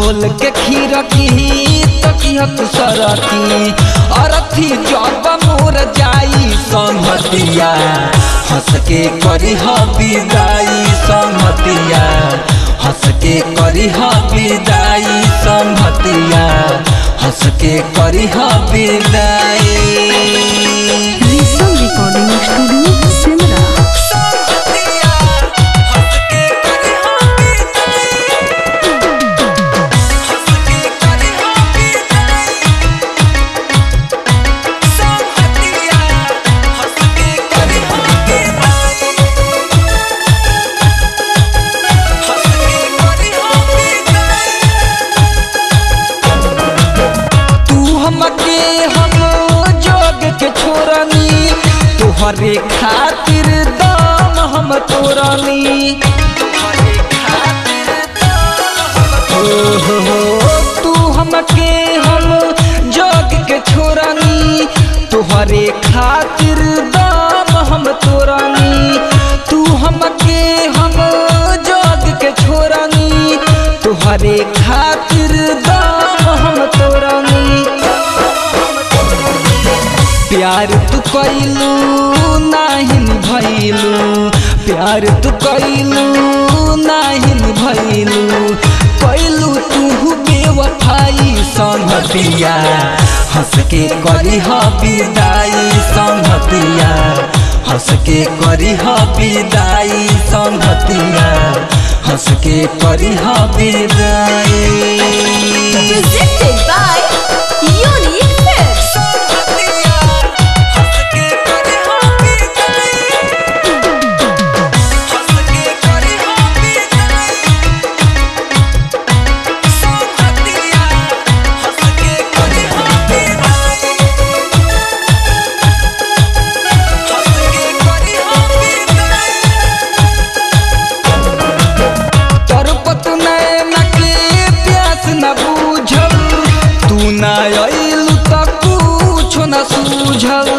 खोल के खीरकी तकियत सरकी अरथी जब मोर जाई संहतिया हंस के करी ह विदाई संहतिया हंस के करी ह विदाई संहतिया हंस के करी ह विदाई ऋषभ रिकॉर्डिंग स्टूडियो सिमरा संहतिया हंस के करी ह विदाई हंस के करी ह विदाई संहतिया हंस के करी ह विदाई हंस के करी ह विदाई तू हमके हम जोग के छोरनी तुहरे खातिर दाम हम तोरनी हो हो हो तू हमके हम जोग के छोरनी तुहरे खातिर दाम हम तोरनी तू हमके हम जोग के छोरनी तुहरे खातिर दाम हम तोरनी प्यार तू कैलू नाहिन भैलू प्यार तू कैलू नाहिन भैलू कैलू तू बेवफाई संगतिया हंस के करी ह विदाई संगतिया हंस के करी ह विदाई संगतिया हंस के करी ह विदाई Presented by Unique Films. संगतिया हंस के करी ह विदाई हंस के करी ह विदाई संगतिया हंस के करी ह विदाई हंस के करी ह विदाई तरपत नैन के प्यास न बूझल तू न अइलू त कुछो न सूझल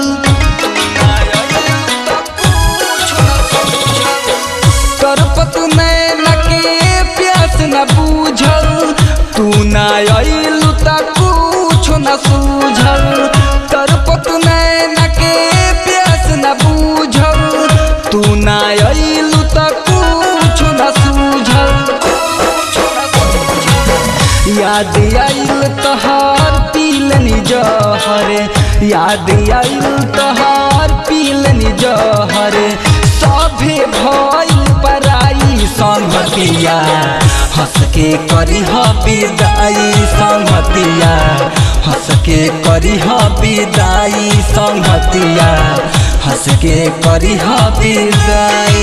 तरपत नैन के प्यास न बूझल तू न अइलू त कुछो न सूझल तरपत नैन के प्यास न बूझल तू न अइलू त कुछो न सूझल याद आइल तहार पीलनी जहर याद आइल तहार पीलनी जहर सभे भइल पराई संगतिया हंस के करी ह विदाई संगतिया हंस के करी ह विदाई संगतिया हंस के करी ह विदाई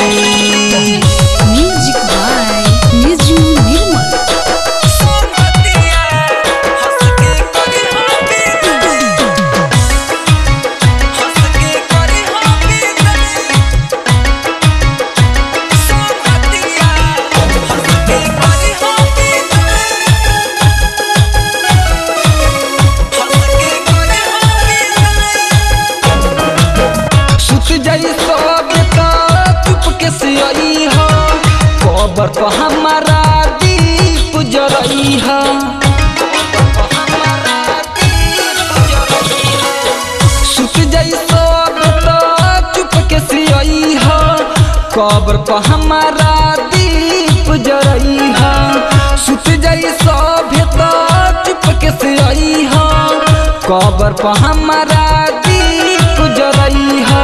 म्यूजिक बाय निजू निर्मल संगतिया हंस के करी ह विदाई हंस के करी ह विदाई संगतिया हंस के करी ह विदाई हंस के करी ह विदाई सुत जाई सब का चुपके से आई हा कबर पर हमारा दीप जरई हा सुत जाई सब का चुपके से आई हा कबर पर हमारा दीप जरई हा सुत जाई सब का चुपके से आई हा कबर पर हमारा दीप जरई हा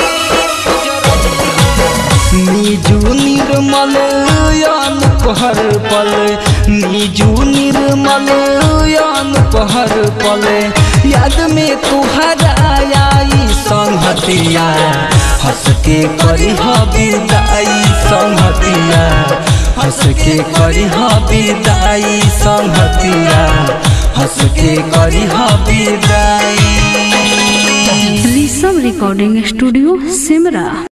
निजू निर्मल यान पहर पल निजू निर्मल यान पहर पल याद में तुहरा आई संहतिया हंस के करी ह विदाई संहतिया हंस के करी ह विदाई संहतिया हंस के करी ह विदाई ऋषभ रिकॉर्डिंग स्टूडियो सिमरा